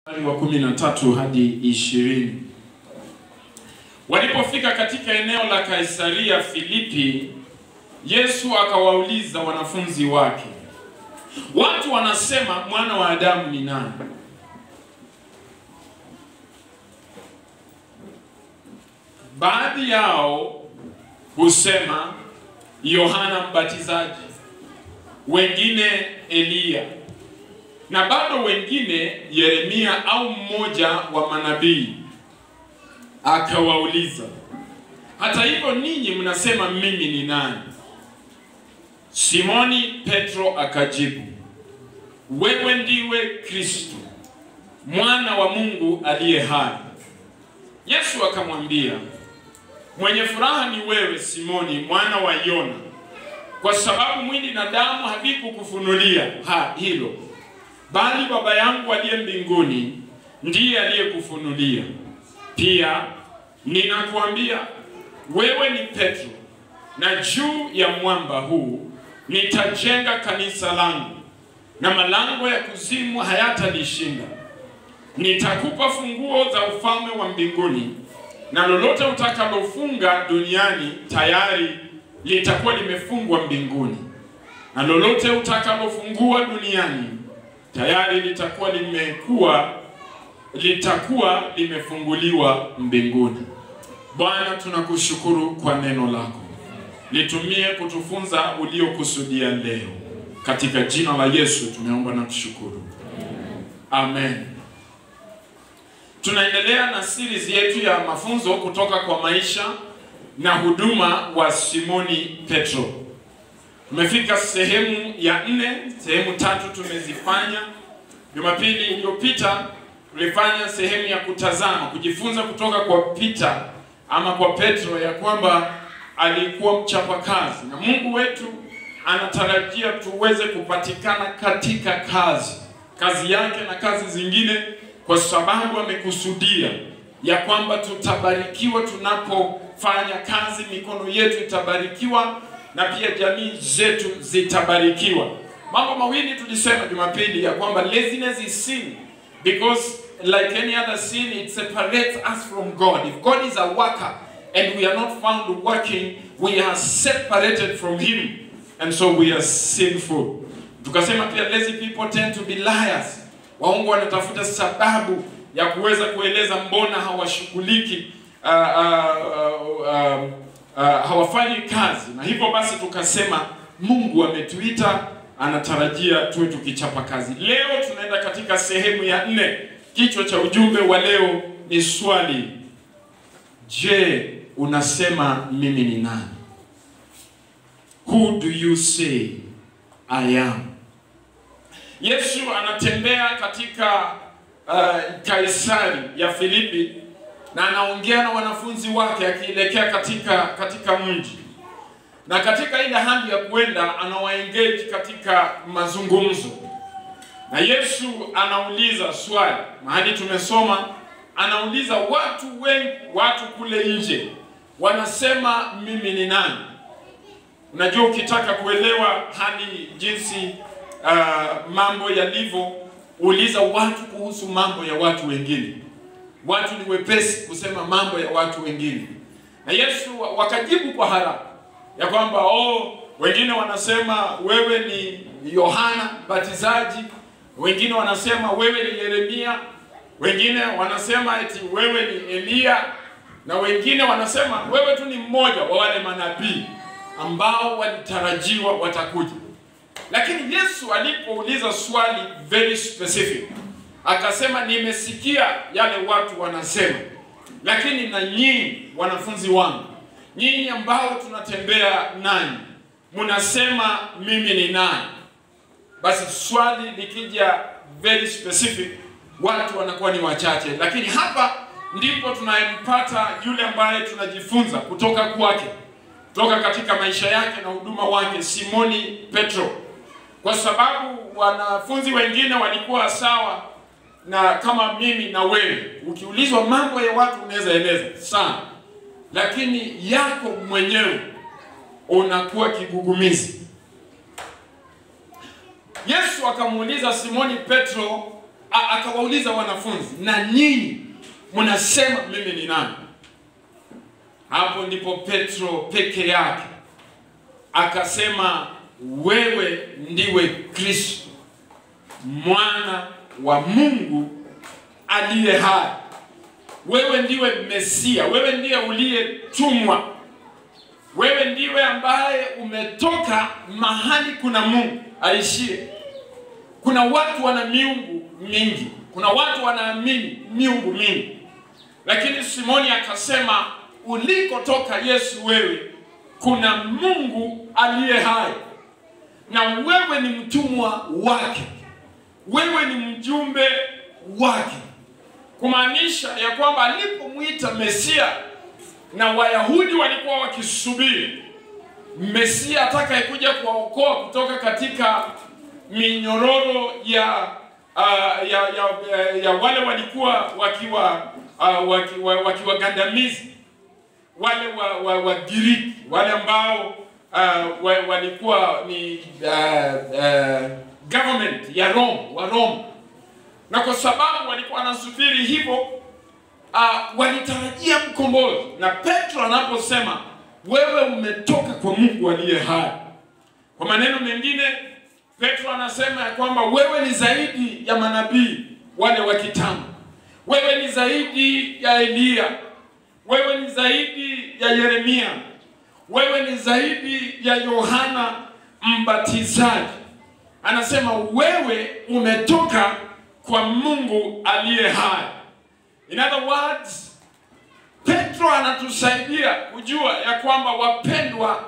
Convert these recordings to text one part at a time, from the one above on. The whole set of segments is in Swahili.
wa kumi na tatu hadi ishirini. Walipofika katika eneo la Kaisaria Filipi, Yesu akawauliza wanafunzi wake, watu wanasema mwana wa Adamu ni nani? Baadhi yao husema Yohana Mbatizaji, wengine Eliya na bado wengine Yeremia au mmoja wa manabii. Akawauliza, hata hivyo ninyi mnasema mimi ni nani? Simoni Petro akajibu, wewe ndiwe Kristo mwana wa Mungu aliye hai. Yesu akamwambia, mwenye furaha ni wewe Simoni mwana wa Yona, kwa sababu mwili na damu havikukufunulia ha hilo bali Baba yangu aliye mbinguni ndiye aliyekufunulia. Pia ninakuambia wewe ni Petro, na juu ya mwamba huu nitajenga kanisa langu, na malango ya kuzimu hayatalishinda. Nitakupa funguo za ufalme wa mbinguni, na lolote utakalofunga duniani tayari litakuwa limefungwa mbinguni, na lolote utakalofungua duniani tayari litakuwa limekuwa litakuwa limefunguliwa mbinguni. Bwana, tunakushukuru kwa neno lako, litumie kutufunza uliokusudia leo, katika jina la Yesu tumeomba na kushukuru, amen. Tunaendelea na series yetu ya mafunzo kutoka kwa maisha na huduma wa Simoni Petro. Tumefika sehemu ya nne. Sehemu tatu tumezifanya. Jumapili iliyopita tulifanya sehemu ya kutazama, kujifunza kutoka kwa Peter ama kwa Petro ya kwamba alikuwa mchapakazi na Mungu wetu anatarajia tuweze kupatikana katika kazi kazi yake na kazi zingine, kwa sababu amekusudia ya kwamba tutabarikiwa tunapofanya kazi, mikono yetu itabarikiwa na pia jamii zetu zitabarikiwa. Mambo mawili tulisema Jumapili ya kwamba laziness is sin because like any other sin it separates us from God. If God is a worker and we are not found working, we are separated from him and so we are sinful. Tukasema pia lazy people tend to be liars. Waongo wanatafuta sababu ya kuweza kueleza mbona hawashughuliki uh, uh, uh, uh, Uh, hawafanyi kazi na hivyo basi tukasema Mungu ametuita, anatarajia tuwe tukichapa kazi. Leo tunaenda katika sehemu ya nne. Kichwa cha ujumbe wa leo ni swali, je, unasema mimi ni nani? Who do you say I am? Yesu anatembea katika uh, Kaisari ya Filipi na anaongea na wanafunzi wake akielekea katika katika mji, na katika ile hali ya kwenda anawaengage katika mazungumzo, na Yesu anauliza swali mahali tumesoma, anauliza watu wengi, watu kule nje wanasema mimi ni nani? Unajua, ukitaka kuelewa hali jinsi uh, mambo yalivyo, uliza watu kuhusu mambo ya watu wengine watu ni wepesi kusema mambo ya watu wengine, na Yesu wakajibu kwa haraka ya kwamba oh, wengine wanasema wewe ni Yohana Mbatizaji, wengine wanasema wewe ni Yeremia, wengine wanasema eti wewe ni Eliya, na wengine wanasema wewe tu ni mmoja wa wale manabii ambao walitarajiwa watakuja. Lakini Yesu alipouliza swali very specific akasema nimesikia yale watu wanasema, lakini na nyinyi wanafunzi wangu, nyinyi ambao tunatembea nanyi, mnasema mimi ni nani? Basi swali likija very specific, watu wanakuwa ni wachache, lakini hapa ndipo tunayempata yule ambaye tunajifunza kutoka kwake, kutoka katika maisha yake na huduma wake, Simoni Petro, kwa sababu wanafunzi wengine walikuwa sawa na kama mimi na wewe, ukiulizwa mambo ya watu unaweza eleza sana, lakini yako mwenyewe unakuwa kigugumizi. Yesu akamuuliza Simoni Petro a- akawauliza wanafunzi, na nyinyi mnasema mimi ni nani? Hapo ndipo Petro peke yake akasema, wewe ndiwe Kristo mwana wa Mungu aliye hai. Wewe ndiwe Mesia, wewe ndiye uliyetumwa, wewe ndiwe ambaye umetoka mahali kuna Mungu aishie. Kuna watu wana miungu mingi, kuna watu wanaamini miungu mingi, lakini Simoni akasema ulikotoka Yesu wewe, kuna Mungu aliye hai, na wewe ni mtumwa wake, wewe ni mjumbe wake, kumaanisha ya kwamba alipomwita Mesia na Wayahudi walikuwa wakisubiri Mesia atakayekuja kuwaokoa kutoka katika minyororo ya uh, ya, ya, ya wale walikuwa wakiwa uh, wakiwa wakiwagandamizi wale wa, wa, wa Giriki wale ambao uh, wa, walikuwa ni uh, uh, government ya Rome wa Rome, na kwa sababu walikuwa wanasubiri hivyo uh, walitarajia mkombozi, na Petro anaposema wewe umetoka kwa Mungu aliye hai, kwa maneno mengine Petro anasema ya kwamba wewe ni zaidi ya manabii wale wa kitambo, wewe ni zaidi ya Eliya, wewe ni zaidi ya Yeremia, wewe ni zaidi ya Yohana Mbatizaji. Anasema wewe umetoka kwa Mungu aliye hai. In other words, Petro anatusaidia kujua ya kwamba wapendwa,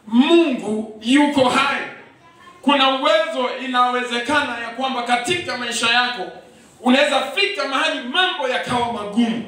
Mungu yuko hai. Kuna uwezo, inawezekana ya kwamba katika maisha yako unaweza fika mahali mambo yakawa magumu,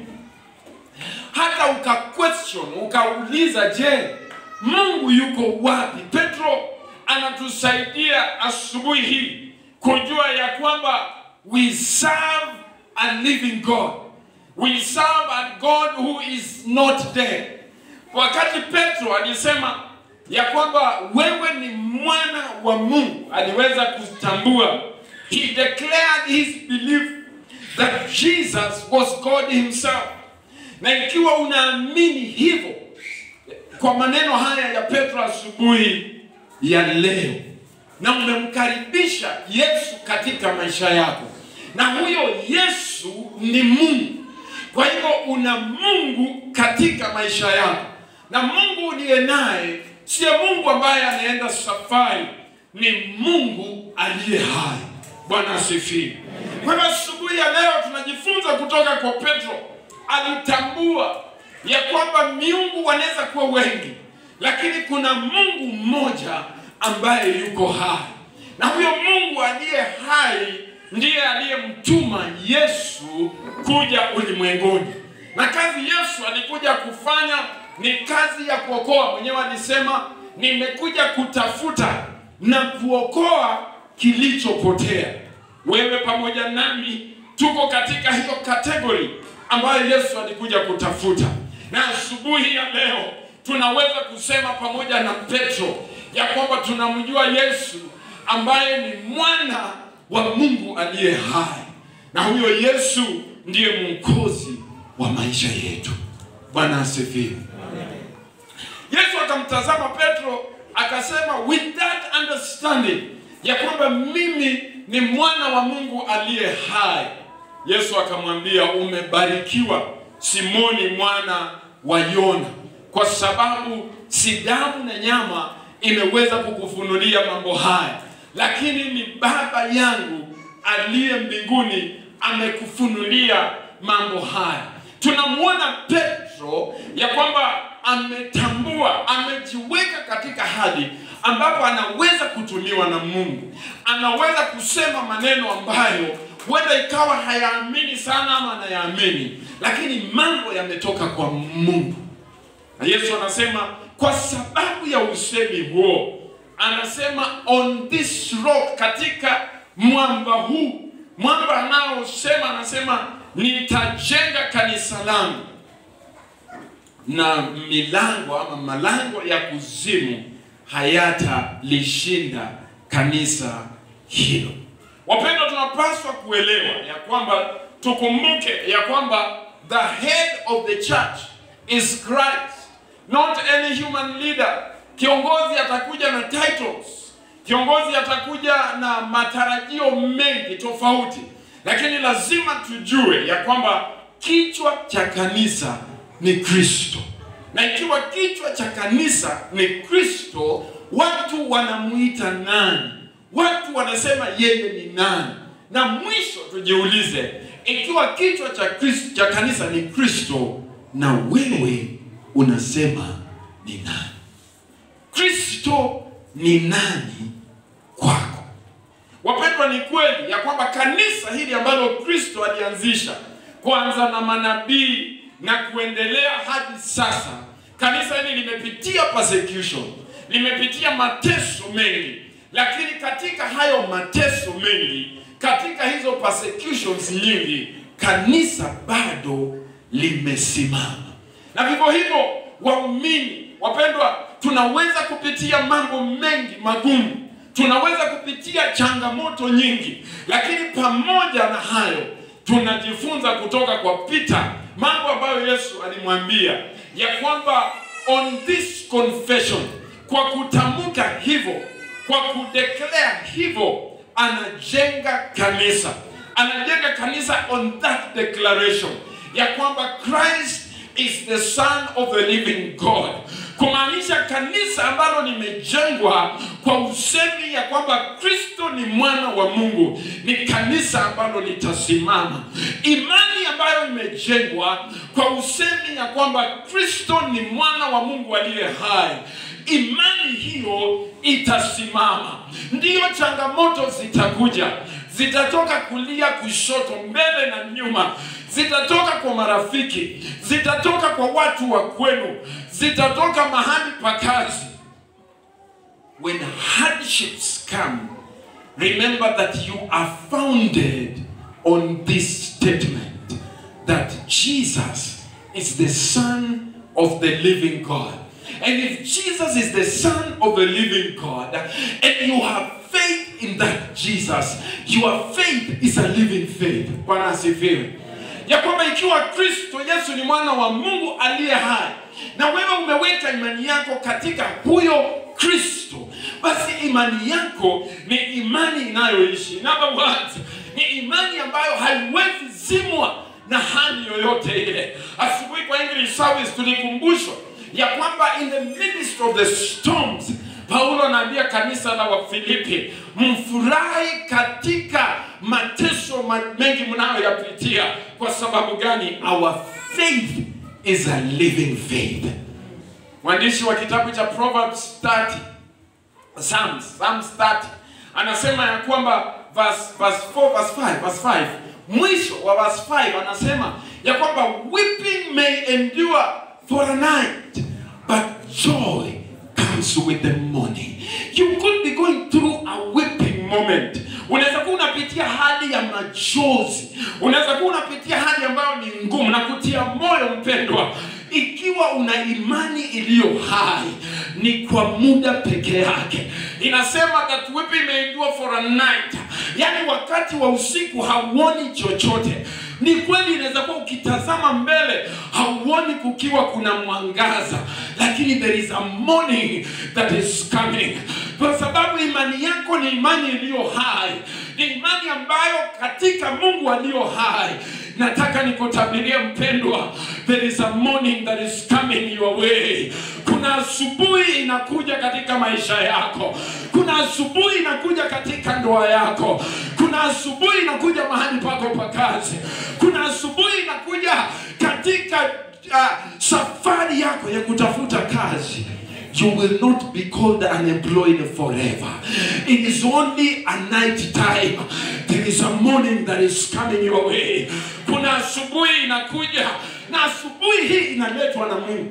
hata uka question ukauliza, je, Mungu yuko wapi? Petro anatusaidia asubuhi hii kujua ya kwamba we serve a living God. We serve a God who is not dead. Wakati Petro alisema ya kwamba wewe ni mwana wa Mungu, aliweza kutambua, he declared his belief that Jesus was God himself. Na ikiwa unaamini hivyo, kwa maneno haya ya Petro asubuhi ya leo, na umemkaribisha Yesu katika maisha yako, na huyo Yesu ni Mungu. Kwa hivyo una Mungu katika maisha yako, na Mungu uliye naye siye Mungu ambaye anaenda safari, ni Mungu aliye hai. Bwana asifiwe. Kwa hivyo asubuhi ya leo tunajifunza kutoka kwa Petro. Alitambua ya kwamba miungu wanaweza kuwa wengi, lakini kuna Mungu mmoja ambaye yuko hai, na huyo Mungu aliye hai ndiye aliyemtuma Yesu kuja ulimwenguni, na kazi Yesu alikuja kufanya ni kazi ya kuokoa. Mwenyewe alisema nimekuja kutafuta na kuokoa kilichopotea. Wewe pamoja nami tuko katika hiyo kategori ambayo Yesu alikuja kutafuta, na asubuhi ya leo tunaweza kusema pamoja na Petro ya kwamba tunamjua Yesu ambaye ni mwana wa Mungu aliye hai, na huyo Yesu ndiye mwokozi wa maisha yetu. Bwana asifiwe. Yesu akamtazama Petro akasema, with that understanding ya kwamba mimi ni mwana wa Mungu aliye hai. Yesu akamwambia, umebarikiwa Simoni mwana wa Yona, kwa sababu si damu na nyama imeweza kukufunulia mambo haya, lakini ni Baba yangu aliye mbinguni amekufunulia mambo haya. Tunamwona Petro ya kwamba ametambua, amejiweka katika hali ambapo anaweza kutumiwa na Mungu, anaweza kusema maneno ambayo huenda ikawa hayaamini sana ama anayaamini, lakini mambo yametoka kwa Mungu. Na Yesu anasema kwa sababu ya usemi huo, anasema on this rock, katika mwamba huu, mwamba anaosema, anasema nitajenga kanisa langu na milango ama malango ya kuzimu hayatalishinda kanisa hilo. Wapendwa, tunapaswa kuelewa ya kwamba tukumbuke ya kwamba the head of the church is Christ, not any human leader. Kiongozi atakuja na titles, kiongozi atakuja na matarajio mengi tofauti, lakini lazima tujue ya kwamba kichwa cha kanisa ni Kristo, na ikiwa kichwa cha kanisa ni Kristo, watu wanamuita nani? Watu wanasema yeye ni nani? Na mwisho tujiulize, ikiwa kichwa cha Kristo, cha kanisa ni Kristo, na wewe unasema ni nani? Kristo ni nani kwako? Wapendwa, ni kweli ya kwamba kanisa hili ambalo Kristo alianzisha kwanza na manabii na kuendelea hadi sasa, kanisa hili limepitia persecution, limepitia mateso mengi, lakini katika hayo mateso mengi, katika hizo persecutions nyingi, kanisa bado limesimama. Na vivyo hivyo, waumini wapendwa, tunaweza kupitia mambo mengi magumu, tunaweza kupitia changamoto nyingi, lakini pamoja na hayo tunajifunza kutoka kwa Peter mambo ambayo Yesu alimwambia ya kwamba on this confession, kwa kutamka hivyo, kwa kudeclare hivyo, anajenga kanisa, anajenga kanisa on that declaration ya kwamba Christ is the son of the living God, kumaanisha kanisa ambalo limejengwa kwa usemi ya kwamba Kristo ni mwana wa Mungu ni kanisa ambalo litasimama. Imani ambayo imejengwa kwa usemi ya kwamba Kristo ni mwana wa Mungu aliye hai imani hiyo itasimama. Ndiyo, changamoto zitakuja, zitatoka kulia, kushoto, mbele na nyuma, zitatoka kwa marafiki, zitatoka kwa watu wa kwenu, zitatoka mahali pa kazi. When hardships come, remember that you are founded on this statement that Jesus is the Son of the living God. And if Jesus is the Son of the living God, and you have faith in that Jesus, your faith is a living faith. Bwana asifiwe. Ya kwamba ikiwa Kristo Yesu ni mwana wa Mungu aliye hai, na wewe umeweka imani yako katika huyo Kristo, basi imani yako ni imani inayoishi. In other words, ni imani ambayo haiwezi zimwa na hali yoyote ile. Asubuhi kwa English service tulikumbushwa ya kwamba in the midst of the storms Paulo anaambia kanisa la Wafilipi, mfurahi katika mateso ma- mengi mnayoyapitia. Kwa sababu gani? Our faith is a living faith. Mwandishi wa kitabu cha Proverbs 30 Psalms, Psalms 30 anasema ya kwamba verse, verse 4, verse 5, verse 5 mwisho wa verse 5 anasema ya kwamba weeping may endure for a night but joy comes with the morning. You could be going through a weeping moment. Unaweza kuwa unapitia hali ya machozi, unaweza kuwa unapitia hali ambayo ni ngumu, na kutia moyo mpendwa, ikiwa una imani iliyo hai, ni kwa muda peke yake. Inasema that weeping may endure for a night, yaani wakati wa usiku hauoni chochote. Ni kweli, inaweza kuwa ukitazama mbele hauoni kukiwa kuna mwangaza, lakini there is a morning that is coming, kwa sababu imani yako ni imani iliyo hai, ni imani ambayo katika Mungu aliyo hai. Nataka nikutabirie mpendwa, there is a morning that is coming your way. Kuna asubuhi inakuja katika maisha yako, kuna asubuhi inakuja katika ndoa yako, kuna asubuhi inakuja mahali pako pa kazi, kuna asubuhi inakuja katika uh, safari yako ya kutafuta kazi. You will not be called unemployed forever. It is only a night time. There is a morning that is coming your way. Kuna asubuhi inakuja na asubuhi hii inaletwa na Mungu.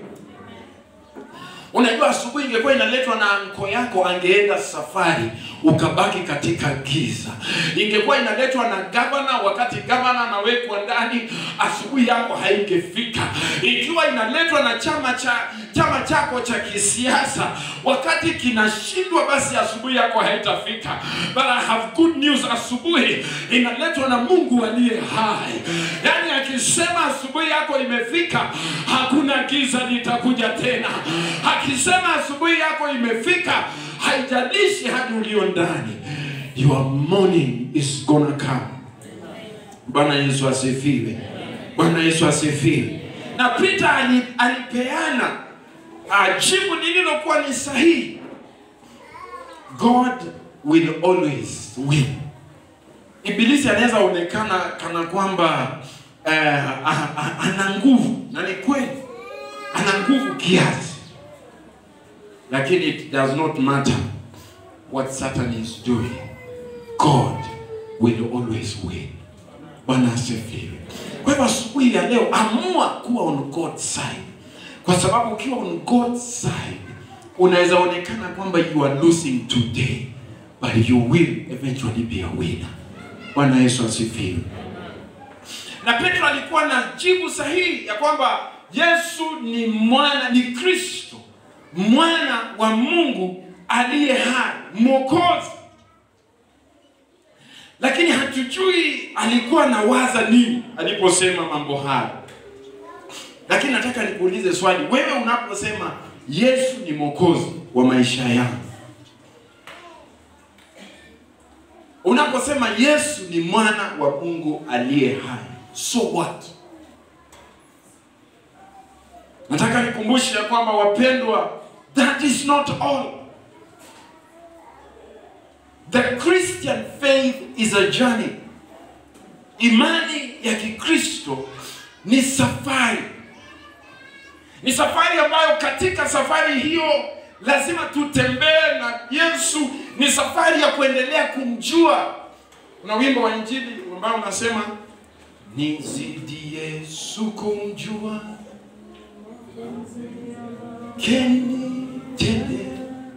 Unajua, asubuhi ingekuwa inaletwa na anko yako, angeenda safari, ukabaki katika giza. Ingekuwa inaletwa na gavana, wakati gavana anawekwa ndani, asubuhi yako haingefika. Ikiwa inaletwa na chama cha chama chako cha kisiasa wakati kinashindwa, basi asubuhi yako haitafika. But I have good news, asubuhi inaletwa na Mungu aliye hai. Yaani akisema asubuhi yako imefika, hakuna giza litakuja tena. Akisema asubuhi yako imefika, haijalishi hadi ulio ndani, your morning is gonna come. Bwana Yesu asifiwe. Bwana Yesu asifiwe. Na Peter ali- alipeana uh, jibu lililokuwa ni sahihi. God will always win. Ibilisi anaweza onekana kana kwamba uh, ana nguvu, na ni kweli ana nguvu kiasi, lakini it does not matter what Satan is doing. God will always win. Bwana asifiwe. Kwa hivyo asubuhi ya leo amua kuwa on God's side, kwa sababu ukiwa on God's side unaweza onekana kwamba you are losing today but you will eventually be a winner. Bwana Yesu asifiwe. Na Petro alikuwa na jibu sahihi ya kwamba Yesu ni mwana, ni Kristo, mwana wa Mungu aliye hai, mwokozi lakini hatujui alikuwa anawaza nini aliposema mambo haya. Lakini nataka nikuulize swali, wewe unaposema Yesu ni mwokozi wa maisha yangu, unaposema Yesu ni mwana wa Mungu aliye hai, so what? Nataka nikumbushe ya kwamba wapendwa, that is not all. The Christian faith is a journey. Imani ya Kikristo ni safari, ni safari ambayo katika safari hiyo lazima tutembee na Yesu. Ni safari ya kuendelea kumjua. Kuna wimbo wa Injili ambao unasema nizidi Yesu kumjua, kenitende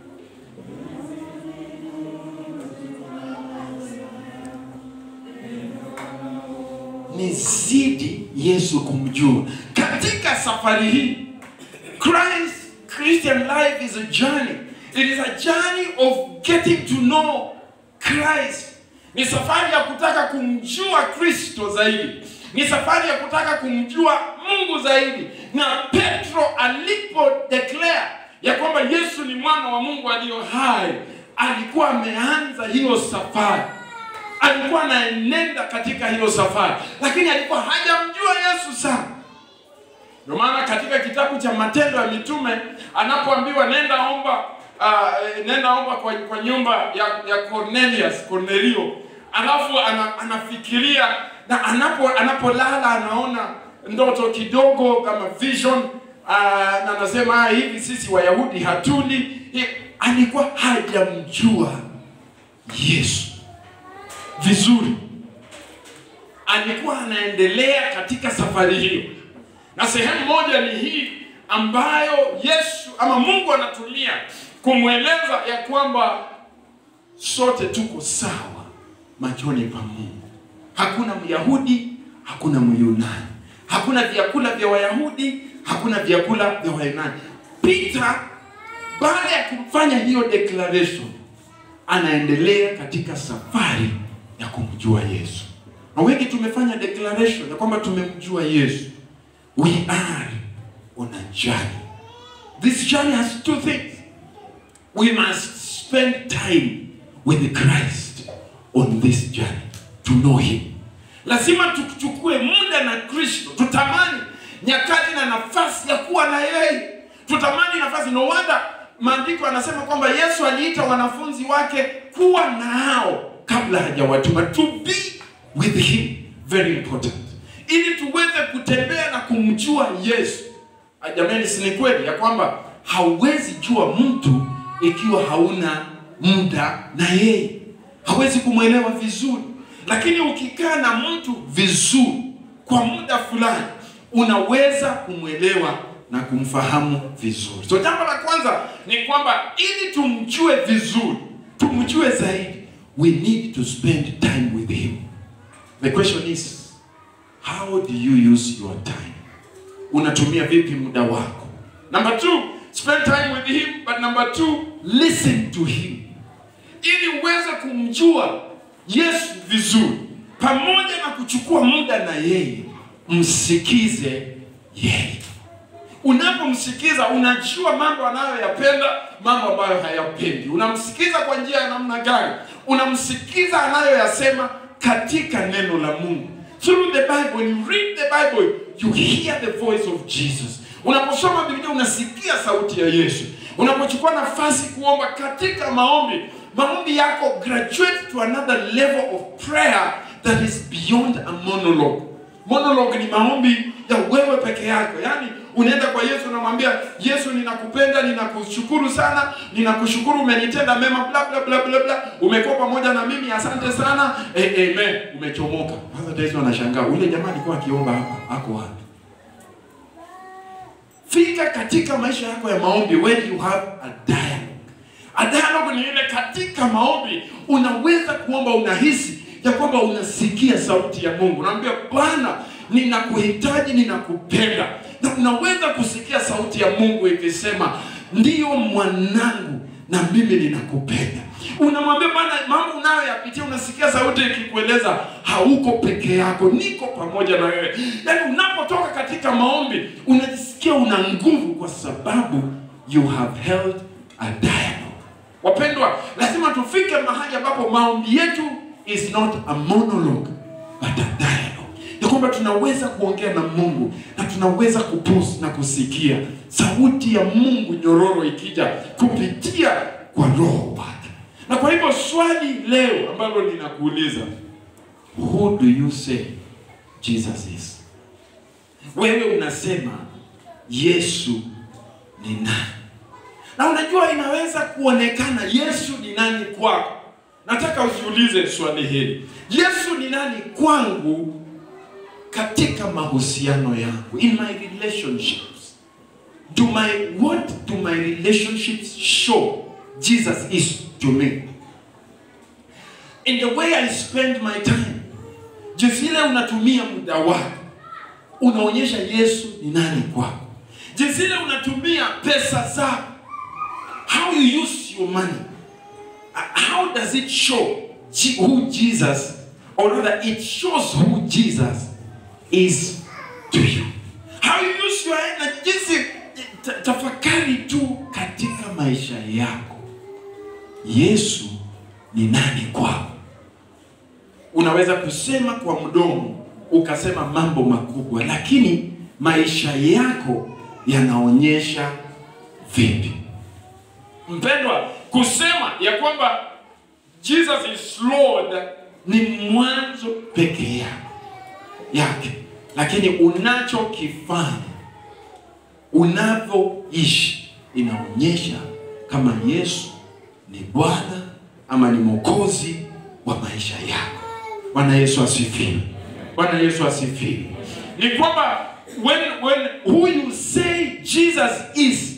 nizidi Yesu kumjua. Katika safari hii, Christ Christian life is a journey. It is a journey of getting to know Christ. Ni safari ya kutaka kumjua Kristo zaidi. Ni safari ya kutaka kumjua Mungu zaidi. Na Petro alipo declare ya kwamba Yesu ni mwana wa Mungu aliyo hai, alikuwa ameanza hiyo safari alikuwa anaenenda katika hiyo safari, lakini alikuwa hajamjua Yesu sana. Ndio maana katika kitabu cha Matendo ya Mitume anapoambiwa nenda omba uh, nenda omba kwa, kwa nyumba ya, ya Cornelius Cornelio, alafu ana, anafikiria na anapo anapolala anaona ndoto kidogo kama vision uh, na anasema "Ah, hivi sisi Wayahudi hatuli. Hi- Alikuwa hajamjua Yesu vizuri, alikuwa anaendelea katika safari hiyo, na sehemu moja ni hii ambayo Yesu ama Mungu anatumia kumweleza ya kwamba sote tuko sawa machoni pa Mungu. Hakuna Myahudi, hakuna Myunani, hakuna vyakula vya Wayahudi, hakuna vyakula vya Wayunani. Peter baada ya kufanya hiyo declaration anaendelea katika safari ya kumjua Yesu. Na wengi tumefanya declaration ya kwamba tumemjua Yesu. We are on a journey. This journey has two things. We must spend time with Christ on this journey to know him. Lazima tuchukue muda na Kristo, tutamani nyakati na nafasi ya kuwa na yeye, tutamani nafasi. No wonder maandiko anasema kwamba Yesu aliita wanafunzi wake kuwa nao kabla hajawatuma, to be with him, very important, ili tuweze kutembea na kumjua Yesu. Ah, Jamani, si ni kweli ya kwamba hauwezi jua mtu ikiwa hauna muda na yeye, hawezi kumwelewa vizuri. Lakini ukikaa na mtu vizuri kwa muda fulani, unaweza kumwelewa na kumfahamu vizuri. So jambo la kwanza ni kwamba ili tumjue vizuri, tumjue zaidi, we need to spend time with him. The question is, how do you use your time? Unatumia vipi muda wako Number two, spend time with him. But number two, listen to him. Ili uweze kumjua Yesu vizuri, pamoja na kuchukua muda na yeye, msikize yeye. Unapomsikiza unajua mambo anayoyapenda, mambo ambayo hayapendi. Unamsikiza kwa njia ya namna gani? Unamsikiza anayoyasema katika neno la Mungu. Through the Bible, when you read the Bible, you hear the voice of Jesus. Unaposoma Biblia unasikia sauti ya Yesu. Unapochukua nafasi kuomba katika maombi, maombi yako graduate to another level of prayer that is beyond a monologue. Monologue ni maombi ya wewe peke yako, yaani unaenda kwa Yesu unamwambia Yesu, ninakupenda, ninakushukuru sana, ninakushukuru umenitenda mema, bla bla bla bla bla, umekuwa pamoja na mimi, asante sana, eh, amen. Umechomoka. Sasa Yesu anashangaa, yule jamaa alikuwa akiomba hapa, ako wapi? Fika katika maisha yako ya maombi when you have a dialogue. A dialogue ni ile katika maombi unaweza kuomba, unahisi ya kwamba unasikia sauti ya Mungu. Unaambia Bwana, ninakuhitaji, ninakupenda, na unaweza kusikia sauti ya Mungu ikisema ndiyo mwanangu, na mimi ninakupenda. Unamwambia Bwana mambo unayoyapitia, unasikia sauti ikikueleza hauko peke yako, niko pamoja na wewe. Yaani unapotoka katika maombi unajisikia una nguvu, kwa sababu you have held a dialogue. Wapendwa, lazima tufike mahali ambapo maombi yetu is not a monologue but a dialogue, ya kwamba tunaweza kuongea na Mungu na tunaweza kupus na kusikia sauti ya Mungu nyororo ikija kupitia kwa roho wake. Na kwa hivyo swali leo ambalo ninakuuliza, who do you say Jesus is? Wewe unasema Yesu ni nani? Na unajua inaweza kuonekana Yesu ni nani kwako. Nataka ujiulize swali hili, Yesu ni nani kwangu katika mahusiano yangu, in my relationships. Do my what do my relationships show Jesus is to me? In the way I spend my time, jinsi ile unatumia muda wako unaonyesha Yesu ni nani kwako. Jinsi ile unatumia pesa zako, how you use your money, uh, how does it show Je- who Jesus, or rather it shows who Jesus is to you. How you use your na jinsi ta- tafakari tu katika maisha yako, Yesu ni nani kwako. Unaweza kusema kwa mdomo ukasema mambo makubwa, lakini maisha yako yanaonyesha vipi? Mpendwa, kusema ya kwamba Jesus is Lord ni mwanzo peke yako yake, lakini unachokifanya unavyoishi inaonyesha kama Yesu ni Bwana ama ni Mwokozi wa maisha yako. Bwana Yesu asifiwe. Bwana Yesu asifiwe. Ni kwamba when when who you say Jesus is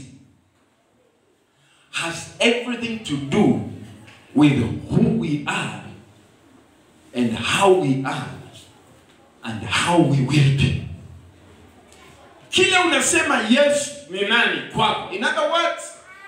has everything to do with who we are and how we are and how we will be. Kile unasema Yesu ni nani kwako. In other words,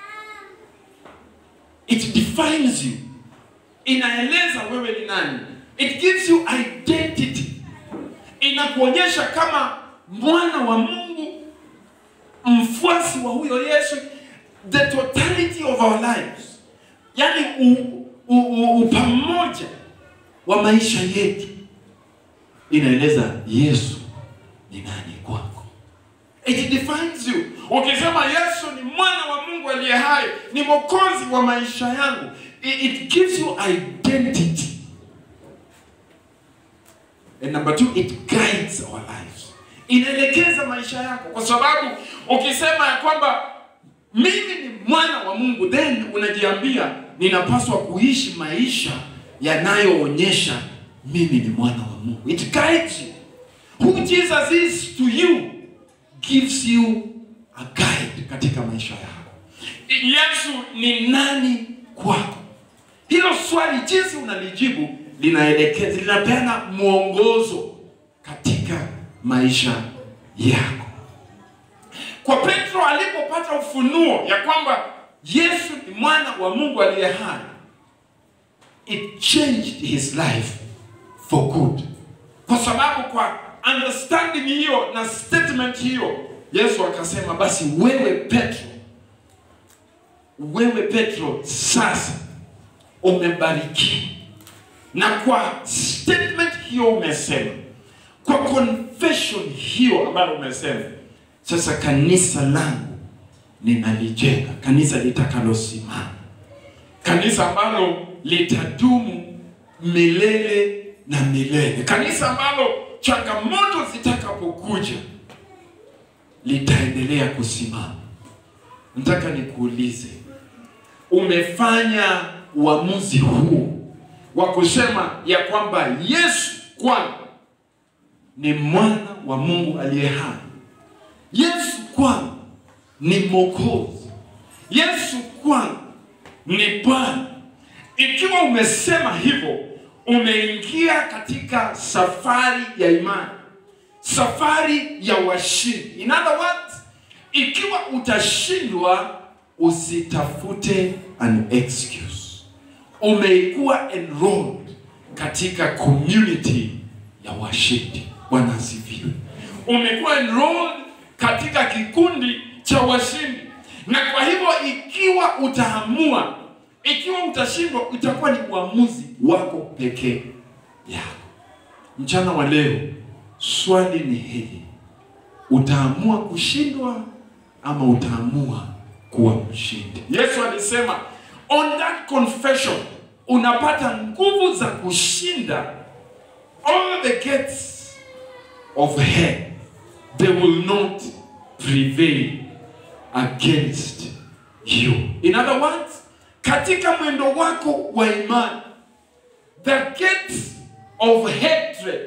it defines you. Inaeleza wewe ni nani. It gives you identity. Inakuonyesha kama mwana wa Mungu, mfuasi wa huyo Yesu, the totality of our lives, yaani u- u- u- upamoja wa maisha yetu inaeleza Yesu ni nani kwako. It defines you. Ukisema Yesu ni mwana wa Mungu aliye hai, ni mwokozi wa maisha yangu, it, it gives you identity. And number two, it guides our lives. Inaelekeza maisha yako, kwa sababu ukisema ya kwamba mimi ni mwana wa Mungu, then unajiambia ninapaswa kuishi maisha yanayoonyesha mimi ni mwana wa Mungu. It guides you. Who Jesus is to you gives you a guide katika maisha yako. Yesu ni nani kwako? Hilo swali jinsi unalijibu linaelekeza, linapeana mwongozo katika maisha yako. Kwa Petro alipopata ufunuo ya kwamba Yesu ni mwana wa Mungu aliye hai, it changed his life for good, kwa sababu kwa understanding hiyo na statement hiyo, Yesu akasema, basi wewe Petro, wewe Petro sasa umebarikiwa, na kwa statement hiyo umesema, kwa confession hiyo ambayo umesema, sasa kanisa langu ninalijenga, kanisa litakalosimama, kanisa ambalo litadumu milele na milele, kanisa ambalo changamoto zitakapokuja litaendelea kusimama. Nataka nikuulize, umefanya uamuzi huu wa kusema ya kwamba Yesu kwangu ni mwana wa Mungu aliye hai, Yesu kwangu ni Mwokozi, Yesu kwangu ni Bwana. Ikiwa umesema hivyo, umeingia katika safari ya imani, safari ya washindi. In other words, ikiwa utashindwa, usitafute an excuse. Umeikuwa enrolled katika community ya washindi. Bwana asifiwe. Umekuwa enrolled katika kikundi cha washindi, na kwa hivyo ikiwa utaamua, ikiwa utashindwa, itakuwa ni uamuzi wako pekee yako. Mchana wa leo, swali ni hili: utaamua kushindwa ama utaamua kuwa mshindi? Yesu alisema on that confession unapata nguvu za kushinda all the gates of hell they will not prevail against you. In other words, katika mwendo wako wa imani, the gates of hatred,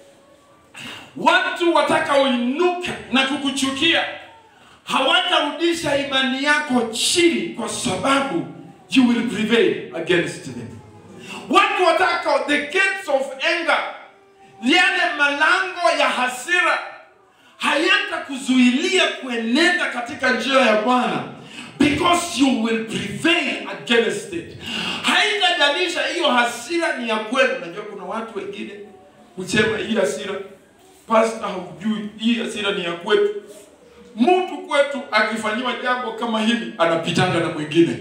watu watakaoinuka na kukuchukia hawatarudisha imani yako chini, kwa sababu you will prevail against them. Watu watakao, the gates of anger, yale malango ya hasira hayatakuzuilia kuenenda katika njia ya Bwana because you will prevail against it. Haitajalisha hiyo hasira ni ya kweli. Unajua kuna watu wengine husema hii hasira, pastor, haujui hii hasira ni ya kwetu. Mtu kwetu akifanyiwa jambo kama hili anapitanga na mwingine,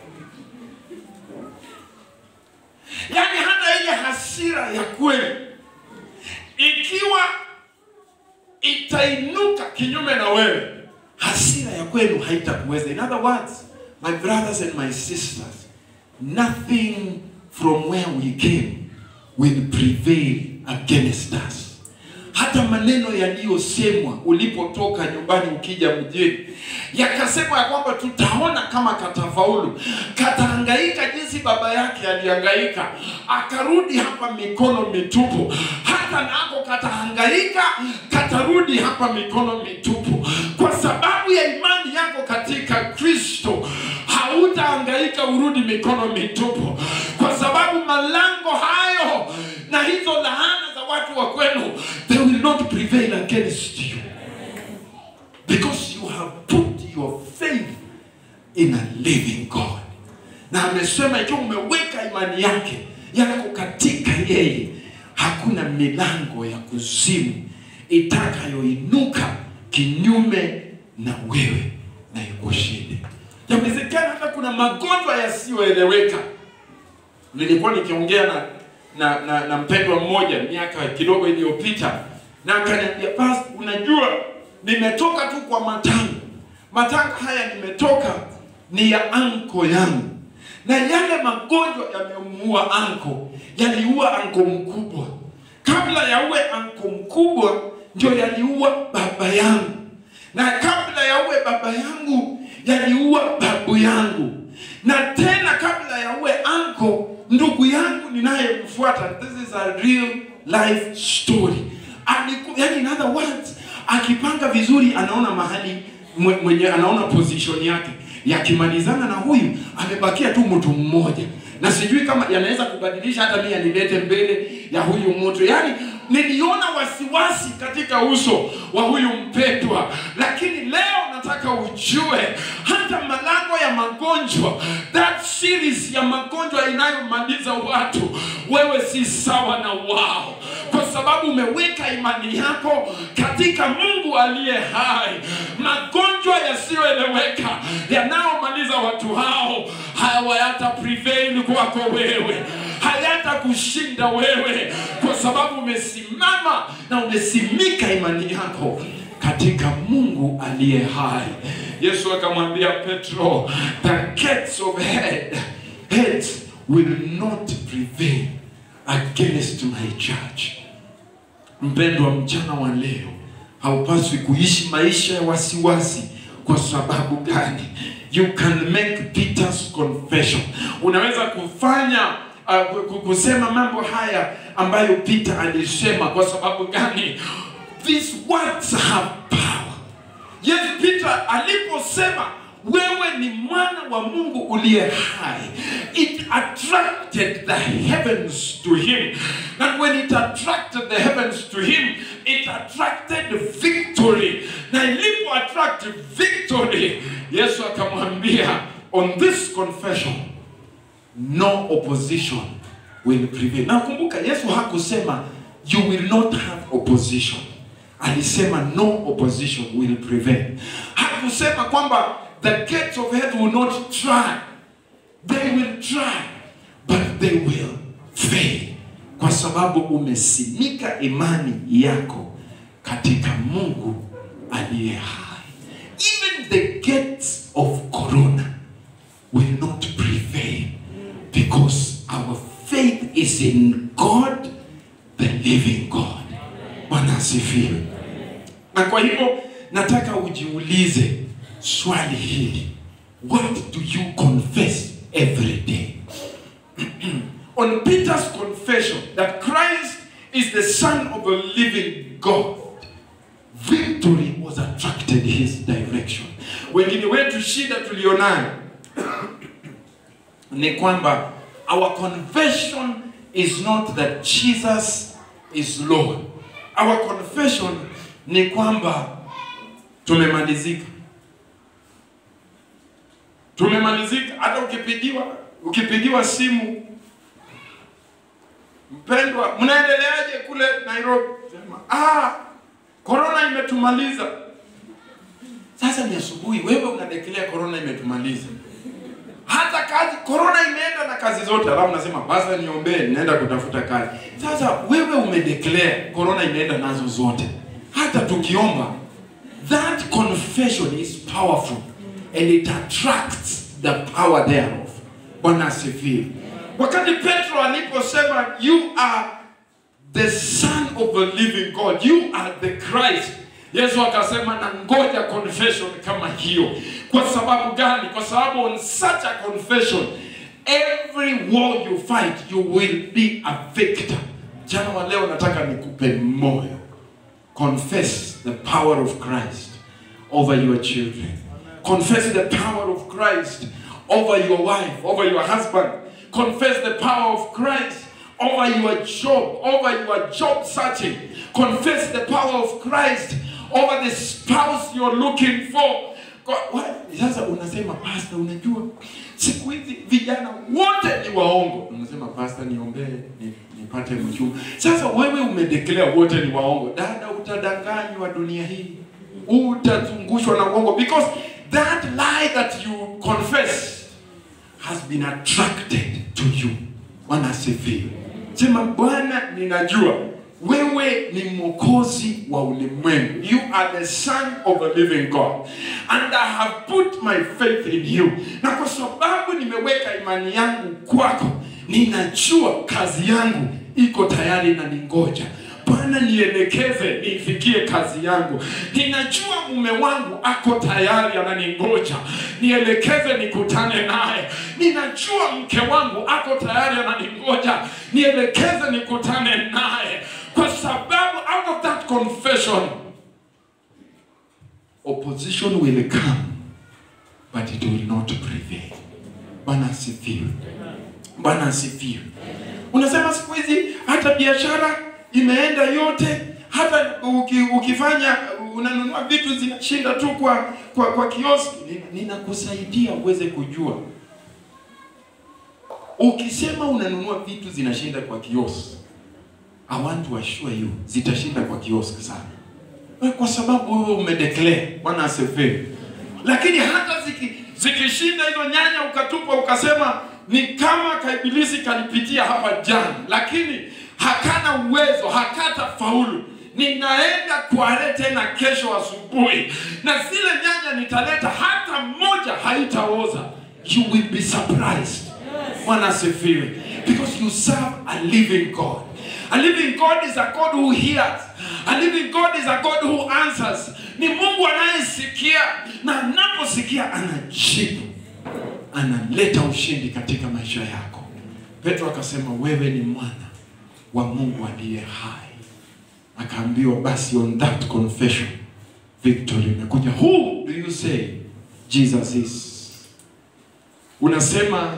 yaani hata ile hasira ya kweli ikiwa itainuka kinyume na wewe, hasira ya kwenu haitakuweza. In other words, my brothers and my sisters, nothing from where we came will prevail against us. Hata maneno yaliyosemwa ulipotoka nyumbani ukija mjini, yakasema ya kwamba tutaona kama katafaulu, katahangaika jinsi baba yake alihangaika, akarudi hapa mikono mitupu. Hata nako katahangaika, katarudi hapa mikono mitupu. Kwa sababu ya imani yako katika Kristo, hautahangaika urudi mikono mitupu, kwa sababu malango hayo na hizo laana za watu wa kwenu, they will not prevail against you because you have put your faith in a living God. Na amesema ikiwa umeweka imani yake yako katika yeye, hakuna milango ya kuzimu itakayoinuka kinyume na wewe na ikushinde. Yawezekana hata kuna magonjwa yasiyoeleweka. Nilikuwa nikiongea na na, na, na mpendwa mmoja miaka kidogo iliyopita, na akaniambia basi, unajua nimetoka tu kwa matanga. Matanga haya nimetoka ni ya anko yangu, na yale magonjwa yamemuua anko, yaliua anko mkubwa. Kabla ya uwe anko mkubwa, ndio yaliua baba yangu, na kabla ya uwe baba yangu, yaliua babu yangu, na tena kabla ya uwe anko ndugu yangu ninayemfuata, this is a real life story. Aliku, yani in other words, akipanga vizuri anaona mahali mwe- mwenye anaona position yake, yakimalizana na huyu amebakia tu mtu mmoja, na sijui kama yanaweza kubadilisha hata mimi yanilete mbele ya huyu mtu. Yani niliona wasiwasi katika uso wa huyu mpendwa, lakini leo nataka ujue hata malango ya magonjwa, that series ya magonjwa inayomaliza watu, wewe si sawa na wao, kwa sababu umeweka imani yako katika Mungu aliye hai. Magonjwa yasiyoeleweka yanayomaliza watu hao hayata prevail kwako wewe, hayata kushinda wewe, kwa sababu umesimama na umesimika imani yako katika Mungu aliye hai. Yesu akamwambia Petro, the gates of hell, hate will not prevail against my church. Mpendwa, mchana wa leo haupaswi kuishi maisha ya wasiwasi. Kwa sababu gani? You can make Peter's confession. Unaweza kufanya uh, kusema mambo haya ambayo Peter alisema. Kwa sababu gani? These words have power. Yes, Peter aliposema wewe ni mwana wa Mungu uliye hai, it attracted the heavens to him. And when it attracted the heavens to him, it attracted victory. Na ilipo attract victory, Yesu akamwambia, on this confession no opposition will prevail. Na kumbuka Yesu hakusema you will not have opposition. Alisema no opposition will prevail. Hakusema kwamba the gates of hell will not try. They will try, but they will fail. Kwa sababu umesimika imani yako katika Mungu aliye hai. Even the gates of corona will not prevail because our faith is in God, the living God. Bwana asifiwe. Na kwa hivyo nataka ujiulize swali hili. What do you confess every day? On Peter's confession that Christ is the Son of the living God, victory was attracted his direction. Wengine wetu shida tulionayo ni kwamba our confession is not that Jesus is Lord. Our confession ni kwamba tumemalizika, tumemalizika. Hata ukipigiwa ukipigiwa simu, mpendwa, mnaendeleaje kule Nairobi? Sema ah, corona imetumaliza. Sasa ni asubuhi, wewe unadekelea corona imetumaliza hata kazi corona imeenda na kazi zote, alafu nasema basi niombee, ninaenda kutafuta kazi. Sasa wewe umedeclare corona imeenda nazo zote, hata tukiomba. That confession is powerful and it attracts the power thereof. Bwana asifiwe. Wakati Petro aliposema you are the son of the living God, you are the Christ Yesu akasema na ngoja confession kama hiyo. Kwa sababu gani? Kwa sababu on such a confession every war you fight you will be a victor. Jana wa leo nataka nikupe moyo. Confess the power of Christ over your children. Confess the power of Christ over your wife, over your husband. Confess the power of Christ over your job, over your job searching. Confess the power of Christ over the spouse you're looking for. Kwa- wa- Sasa unasema pastor, unajua siku hizi vijana wote ni waongo. Unasema pastor, niombee ni, nipate mchumba. Sasa wewe umedeclare wote ni waongo, dada, utadanganywa dunia hii, utazungushwa na uongo because that lie that you confess has been attracted to you. Bwana asifiwe. Sema Bwana, ninajua wewe ni mwokozi wa ulimwengu. You are the son of the living God and I have put my faith in you. Na kwa sababu nimeweka imani yangu kwako, ninajua kazi yangu iko tayari na ningoja. Bwana nielekeze niifikie kazi yangu. Ninajua mume wangu ako tayari ananingoja, nielekeze nikutane naye. Ninajua mke wangu ako tayari ananingoja, nielekeze nikutane naye, kwa sababu out of that confession opposition will come but it will not prevail. Bwana asifiwe. Bwana asifiwe. Unasema siku hizi hata biashara imeenda yote hata uki, ukifanya unanunua vitu zinashinda tu kwa kwa, kwa kioski Nina- ninakusaidia uweze kujua ukisema unanunua vitu zinashinda kwa kioski I want to assure you zitashinda kwa kioski sana Eh, kwa sababu wewe umedeclare bwana asifiwe lakini hata ziki, zikishinda hizo nyanya ukatupa ukasema ni kama kaibilisi kanipitia hapa jana lakini hakana uwezo hakata faulu ninaenda kware tena kesho asubuhi na zile nyanya nitaleta hata moja haitaoza you will be surprised bwana asifiwe because you serve a living god a living god is a god who hears a living god is a god who answers ni mungu anayesikia na anaposikia anajibu analeta ushindi katika maisha yako petro akasema wewe ni mwana wa mungu aliye hai akaambiwa basi on that confession victory imekuja who do you say jesus is unasema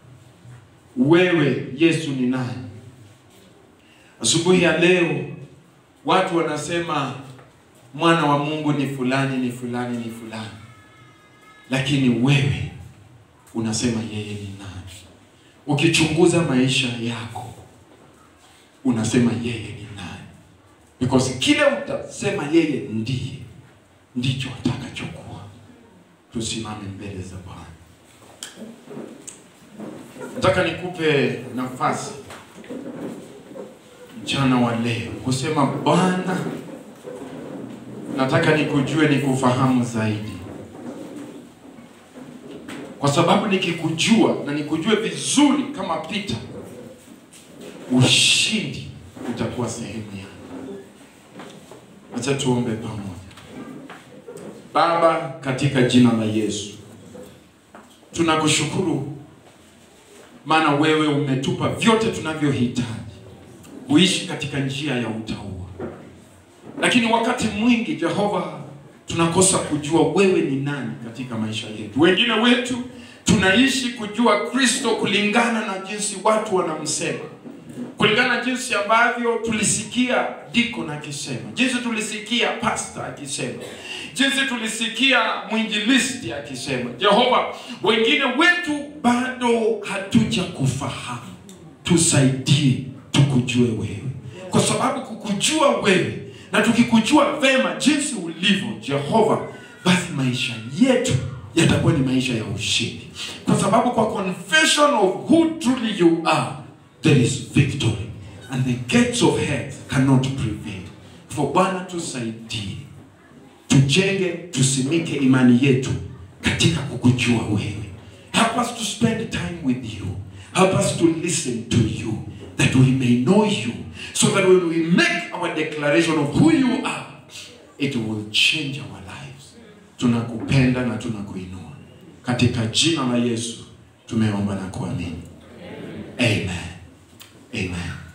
wewe yesu ni nani asubuhi ya leo watu wanasema mwana wa mungu ni fulani ni fulani ni fulani lakini wewe unasema yeye ni nani ukichunguza maisha yako unasema yeye ni nani because kile utasema yeye ndiye ndicho atakachokuwa tusimame mbele za bwana nataka nikupe nafasi mchana wa leo kusema bwana nataka nikujue nikufahamu zaidi kwa sababu nikikujua na nikujue vizuri kama Peter, ushindi utakuwa sehemu yangu. Acha tuombe pamoja. Baba, katika jina la Yesu, tunakushukuru maana wewe umetupa vyote tunavyohitaji kuishi katika njia ya utauwa, lakini wakati mwingi Jehova tunakosa kujua wewe ni nani katika maisha yetu. Wengine wetu tunaishi kujua Kristo kulingana na jinsi watu wanamsema, kulingana na jinsi ambavyo tulisikia dikon akisema, jinsi tulisikia pasta akisema, jinsi tulisikia mwinjilisti akisema. Jehova, wengine wetu bado hatuja kufahamu, tusaidie tukujue wewe, kwa sababu kukujua wewe na tukikujua vema jinsi ulivyo Jehova, basi maisha yetu yatakuwa ni maisha ya ushindi, kwa sababu kwa confession of who truly you are there is victory and the gates of hell cannot prevail. For Bwana, tusaidie tujenge, tusimike imani yetu katika kukujua wewe. Help us to spend time with you. Help us to listen to you that we may know you so that when we make our declaration of who you are it will change our lives. Tunakupenda na tunakuinua katika jina la Yesu tumeomba na kuamini. Amen. Amen.